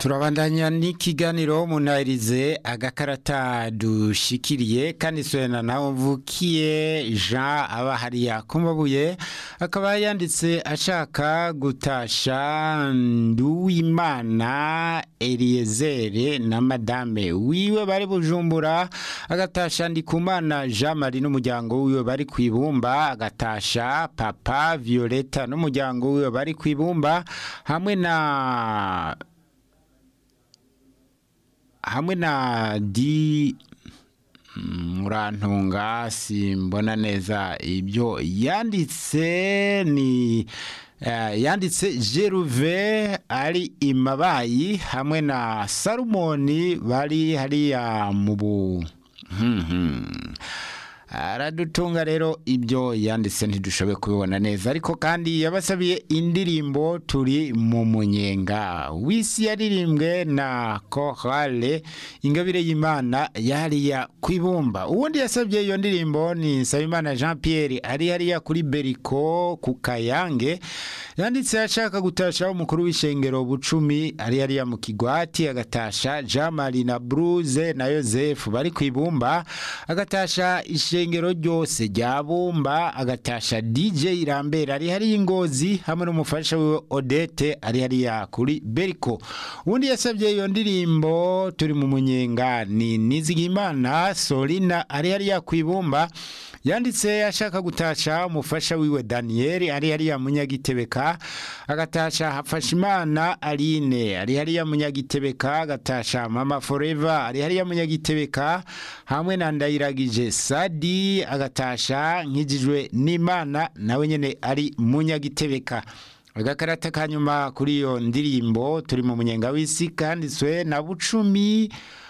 turabandanya n'ikiganiro munahirize agakarata dushikiriye kandi sohena nawe mvukiye jean aba hariya ku mabuye akaba yanditse ashaka gutasha nduwimana eliyezere na madame wiwe bari bujumbura agatasha ndikumana jean marie n'umuryango wiwe bari ku ibumba agatasha papa violeta n'umuryango wiwe bari ku ibumba hamwe na hamwe na di murantunga simbona neza ibyo yanditse ni yanditse jeruve ari imabayi hamwe na salumoni bari hariya mu bu aradutunga rero ibyo yanditse ntidushoboye kubibona neza ariko kandi yabasabiye indirimbo turi mu munyenga w'isi yaririmbwe na korale ingabire y'imana yariya ku ibumba ubundi yasabye iyo ndirimbo ni nsabimana jean pierre ari hariya kuri beriko ku kayange yanditse ashaka gutasha umukuru w'ishengero bucumi ari hariya mu kigwati agatasha jean marie na bruze na yosefu bari ku ibumba agatasha ishengero ryose rya bumba agatasha dj irambera ari hariya ingozi hamwe n'umufasha wiwe odete ari hariya kuri beriko ubundi yasabye iyo ndirimbo turi mu munyenga ni nizigimana solina ari hariya ku ibumba yanditse ashaka gutasha umufasha wiwe daniyeli ari hariya munyagitebeka agatasha hafashimana aline ari hariya munyagitebeka agatasha mama foreva ari hariya munyagitebeka hamwe na ndayiragije sadi agatasha nkijijwe n'imana nawe nyine ari munyagitebeka agakarata ka nyuma kuri iyo ndirimbo turi mu munyenga w'isi kanditswe na bucumi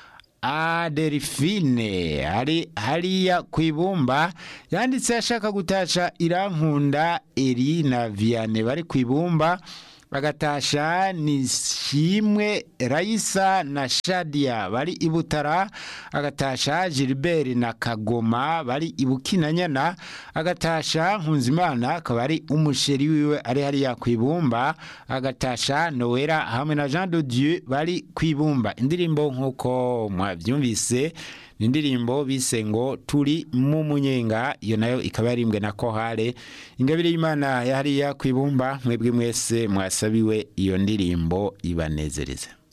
adelphine ari hariya ku ibumba yanditse ashaka gutasha irankunda eri na vianney bari ku ibumba agatasha nishimwe rayisa na shadia bari i butara agatasha gilbert na kagoma bari i bukinanyana agatasha nkunzimana akaba ari umusheri wiwe ari hariya ku ibumba agatasha nowera hamwe na jean de dieu bari ku ibumba indirimbo nk'uko mwabyumvise ni indirimbo bise ngo turi mu munyenga iyo nayo ikaba yarimbwe na kohare ingabire y'imana yahariya ku ibumba mwebwe mwese mwasabiwe iyo ndirimbo ibanezereze